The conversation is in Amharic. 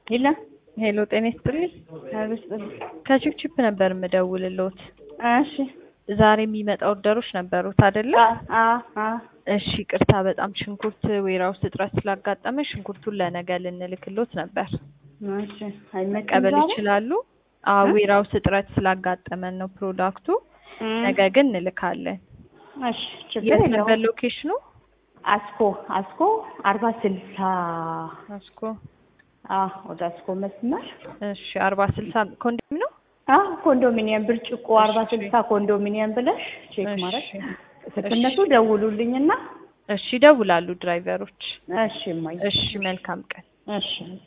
የለም ሄሎ ጤና ይስጥልኝ። ከቺፕቺፕ ነበር የምደውልልዎት። እሺ ዛሬ የሚመጣ ኦርደሮች ነበሩት አይደለ? አ አ እሺ ቅርታ በጣም ሽንኩርት ዌራውስ እጥረት ስላጋጠመ ሽንኩርቱን ለነገ ልንልክሎት ነበር። እሺ አይመጣም መቀበል ዛሬ? ይችላሉ? አዎ ዌራውስ እጥረት ስላጋጠመን ነው ፕሮዳክቱ። እም፣ ነገ ግን እንልካለን። እሺ ችግር የት ነበር የለውም። ሎኬሽኑ? አስኮ አስኮ አርባ ስልሳ አስኮ። አ ወደ አስኮ መስመር እሺ አርባ ስልሳ ኮንዶም ነው? አ ኮንዶሚኒየም ብርጭቆ አርባ እሺ። ስልሳ ኮንዶሚኒየም ብለሽ ቼክ እሺ። ማድረግ ስትነሱ ደውሉልኝና እሺ ይደውላሉ ድራይቨሮች። እሺ እማዬ እሺ መልካም ቀን። እሺ